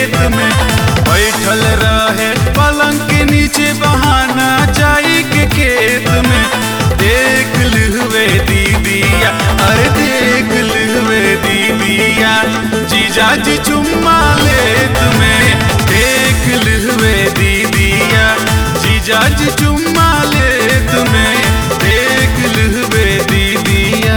खेत में बैठल रहे पलंग के नीचे बहाना जाई के खेत में देख लुवे दीदिया अरे देख लुवे दीदिया जीजा जी चुम्मा ले तुम्हें देख लुवे दीदिया जीजा जी चुम्मा ले तुम्हें देख लुवे दीदिया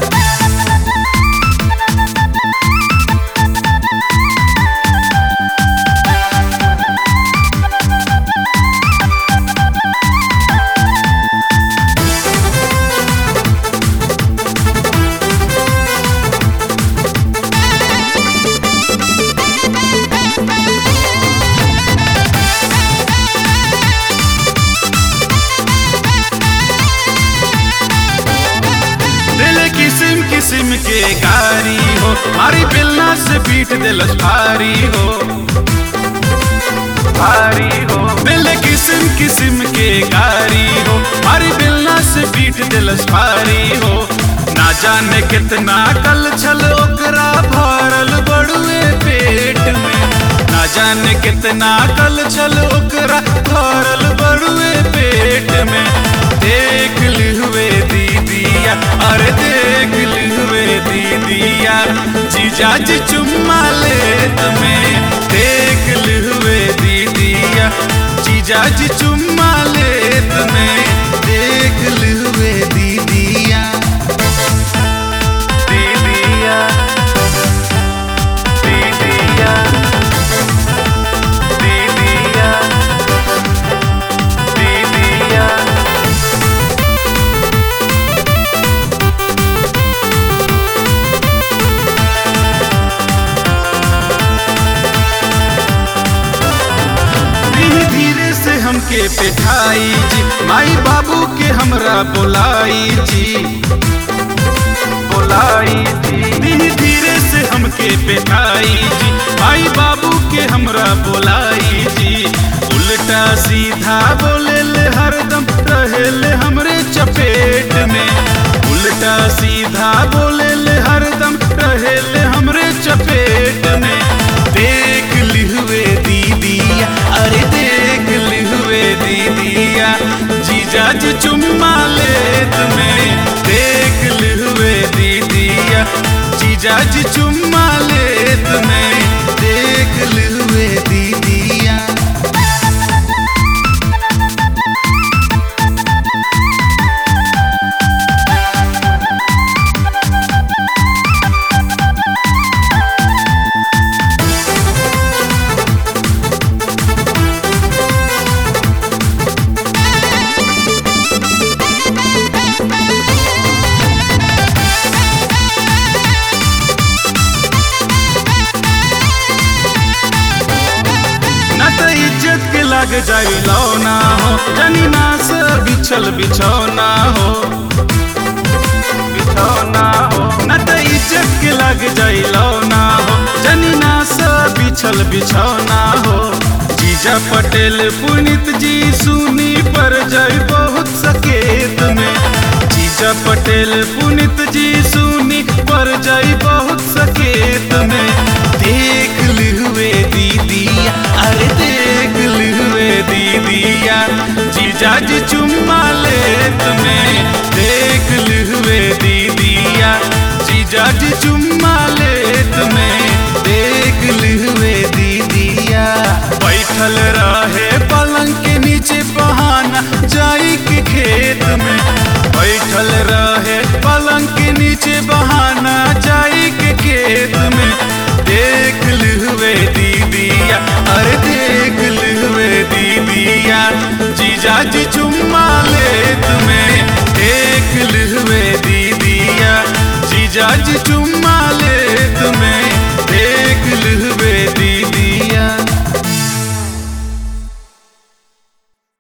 दिल किस्म किस्म के कारी हो मारी बिलना से पीट दिलस भारी हो भारी हो दिल किस्म किस्म के कारी हो मारी बिलना से पीट दिलस भारी हो ना जाने कितना कल छल ओकरा भरल बड़ुए पेट में ना जाने कितना कल छल ओकरा भरल बड़ुए पेट में देख लुए दीदिया अरे देख लुए दीदिया जीजा जी चुम्मा ले तुम्हें देख लुए दीदिया जीजा जी चुम्मा ले तुम्हें देख लुए दीदिया दीदिया दीदिया दीदिया दीदिया धीरे धीरे से हमके पिठाई जी माई बाबू के हमरा बोलाई जी बोलाई जी धीरे धीरे से हमके पिठाई जी माई बाबू के हमरा बोलाई जी उल्टा सीधा बोले ले हरदम रहे ले हमरे चपेट में उल्टा सीधा बोले ले हरदम रहे ले हमरे चपेट में देख लिहुए दीदिया अरे देख लिहुए दीदिया जीजा जी चुम्मा ले तुम्हें देख लिहुए दीदिया जीजा जी चुम्मा ले तुम्हें देख लिहुए दीदिया न त इज्जत के लग जाई लौना हो जनी ना से बिछल बिछौना हो बिछौना हो न त इज्जत के लग जाई लौना हो जनी ना से बिछल बिछौना हो जीजा पटेल पुनित जी सुनी पर जाई बहुत सकेत में जीजा पटेल पुनित जी सुनी पर जाई बहुत सकेत में देख लिहुए दीदिया अरे देख लिहुए दीदिया जीजा जी चुम्मा ले तुम्हें देख लिहुए दीदिया जीजा जी चुम्मा ले तुम्हें देख लिहुए दीदिया बैठल रहे पलंग के नीचे बहाना जाई के खेत में बैठल रहे पलंग के नीचे बहाना जाई के खेत में देख लुए दीदिया अरे देख लुए दीदिया जीजा जी चुम्मा ले तुम्हें देख लुए दीदिया जीजा जी चुम्मा